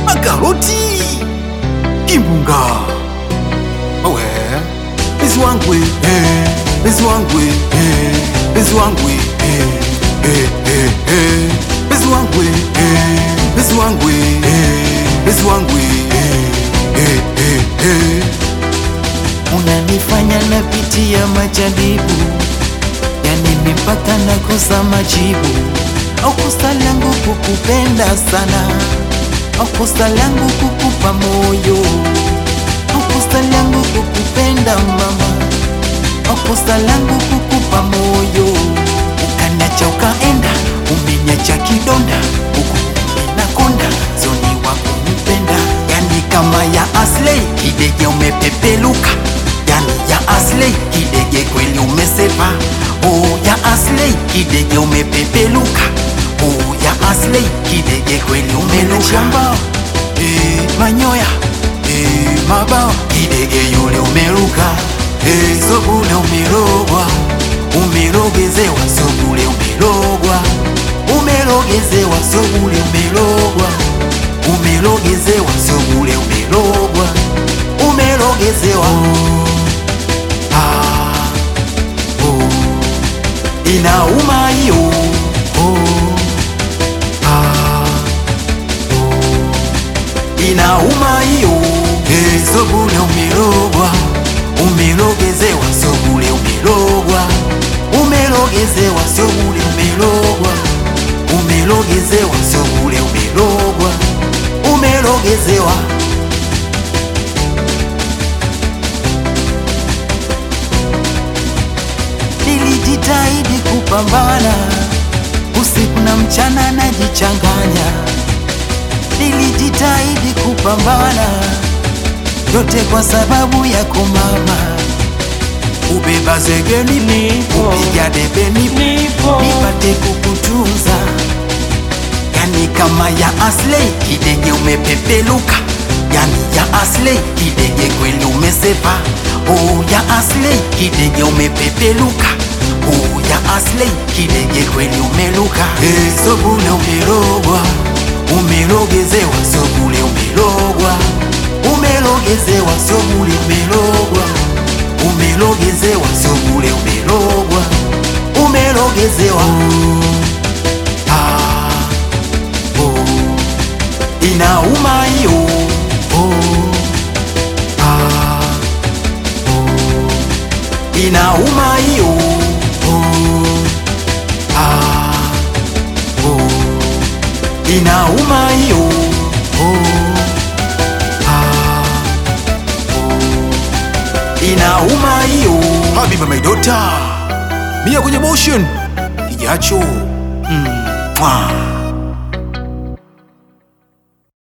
makaroti kimbunga owe bezi wangu eh, bezi wangu eh, bezi wangu eh, eh, eh, eh, bezi wangu eh, bezi wangu eh, bezi wangu eh, eh, eh, eh. unanifanya napitia majaribu, yani mipaka nakosa majibu. Au kosa langu kukupenda sana, au kosa langu kukupa moyo, au kosa langu kukupenda mama, au kosa langu kukupa moyo. Ukaniacha ukaenda, umeniacha kidonda, huku nakonda zoni wako mpenda, yani kama ya Aslay kidege umepepeluka, yani ya Aslay kidege kweli umesepa. Oh ya Aslay kidege umepepeluka, oh ya Aslay kidege kweli umeluka. Eh, Manyoya eh, mabawa kidege yule umeruka, eh, sobule umerogwa umerogezewa sobule umerogwa, umerogezewa sobule umerogwa, umerogezewa sobule umerogwa, umerogezewa ah, oh, inauma hiyo oh, ah, oh, inauma hiyo eh, sobule umerogwa umerogezewa sobule umerogwa, umerogezewa sobule umerogwa, umerogezewa sobule umerogwa, umerogezewa Nilijitahidi kupambana usiku na mchana najichanganya, nilijitahidi kupambana yote kwa sababu yako mama, ubeba zegeni Nipo. upiga debe nipo Nipo. nipate kukutunza, yani kama ya Aslay kidege umepepeluka, yani ya Aslay kidege kweli umesepa. Oh ya Aslay kidege umepepeluka, oh ya Aslay kidege kweli umeluka. eh, sobule Umerogwa, umerogezewa, sobule umerogwa, umerogezewa, sobule umerogwa, umerogezewa, sobule umerogwa, umerogezewa. Ah, oh, inauma hiyo. Oh, ah, oh, inauma hiyo. Oh, ah, oh, inauma hiyo oh, ah, oh, inauma hiyo Habiba my daughter Mia kwenye motion kijacho mm, mwah.